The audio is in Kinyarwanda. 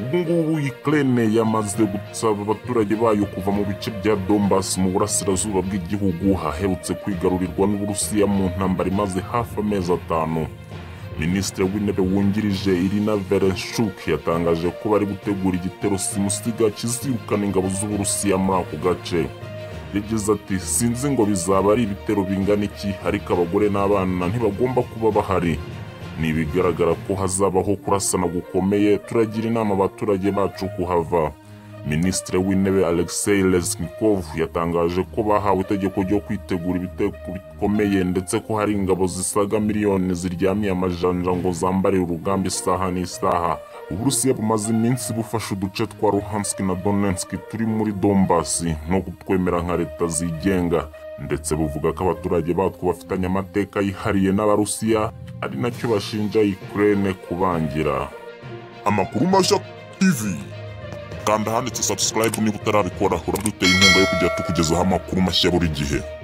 ubungubu ikirere yamaze gusaba abaturage bayo kuva mu bice bya dombasi mu burasirazuba bw'igihugu haherutse kwigarurirwa n'uburusiya mu ntambara imaze hafi amezi atanu minisitiri w'intebe wungirije irina verenshuk yatangaje ko bari gutegura igitero simusiga kizirukana ingabo z'uburusiya muri ako gace yagize ati sinzi ngo bizaba ari ibitero bingana iki ariko abagore n'abana ntibagomba kuba bahari ni ibigaragara ko hazabaho kurasana gukomeye turagira inama abaturage bacu kuhava minisitiri w'intebe alexei reznikov yatangaje ko bahawe itegeko ryo kwitegura ibitego bikomeye ndetse ko hari ingabo zisaga miliyoni ziryamiye amajanja ngo zambarire urugamba isaha n'isaha uburusiya bumaze iminsi bufashe uduce twa luhansk na donetsk turi muri dombasi no kutwemera nka leta zigenga ndetse buvuga ko abaturage batwo bafitanye amateka yihariye n'abarusiya ari nacyo bashinja ukraine kubangira amakuru mashya tv kanda ahanditse subscribe niba utarabikora uradutera inkunga yo kujya tukugezaho amakuru mashya buri gihe